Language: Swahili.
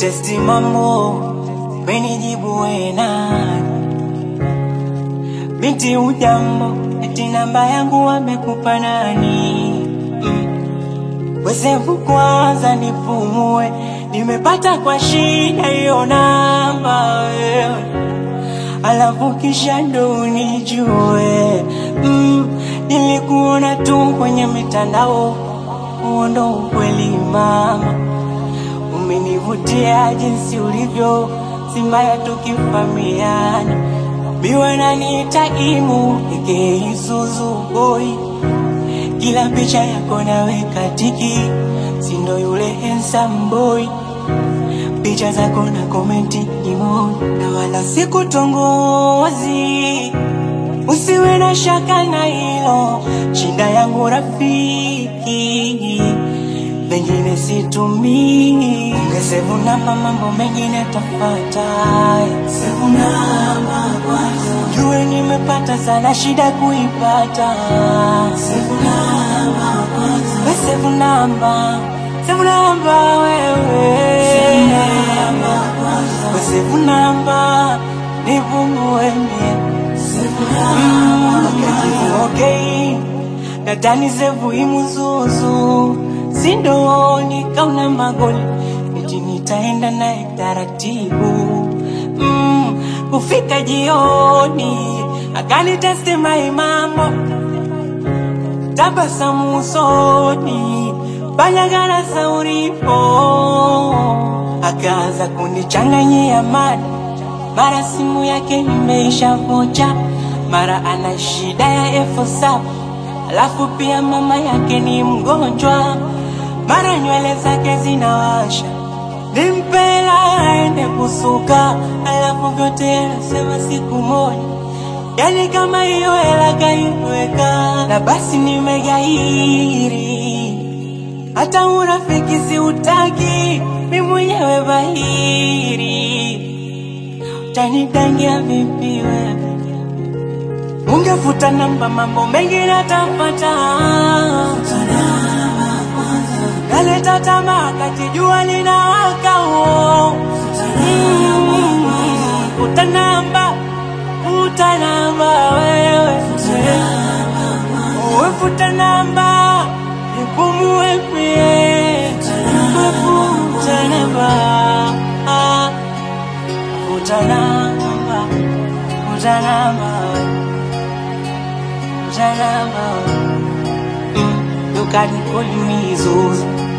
testi mambo menijibu wenani binti ujambo eti namba yangu wamekupa nani mm. wesevu kwanza nipumue nimepata kwa shida hiyo namba wewe alafu kisha ndo unijue mm, nilikuona tu kwenye mitandao huo ndo ukweli mama umenivutia jinsi ulivyo simbaya tukifamiana biwe naniita imu eke isuzu boy kila picha yako naweka tiki sindo yule handsome boy picha zako na komenti imo na wala sikutongozi usiwe na shaka na hilo shinda yangu rafiki pengine situmii ungesevu namba mambo mengine tafata sevu namba kwanza jue nimepata sana shida kuipata sevu namba kwanza we sevu namba sevu namba wewe we sevu namba nipungue mie Mm, okay nadhani zevu imuzuzu sindoni kauna magoli eti nitaenda naye taratibu mm, kufika jioni akanitesti maimambo tabasamu usoni banyagara sauripo akaanza kunichanganyia mada mara simu yake imeisha vocha mara ana shida ya elfu saba alafu pia mama yake ni mgonjwa mara nywele zake zinawasha nimpela aende kusuka alafu vyote anasema siku moja yani kama hiyo hela kaiweka na basi nimegairi hata urafiki siutaki mi mwenyewe bahiri utanidangia vipi wewe ungefuta namba mambo mengi natapata naleta tamaa kati jua linawaka uo futa namba futa namba wewe uwe futa namba nipumue pie futa namba Ah, futa namba futa namba wewe Janama, mm, you can call me Zuzu.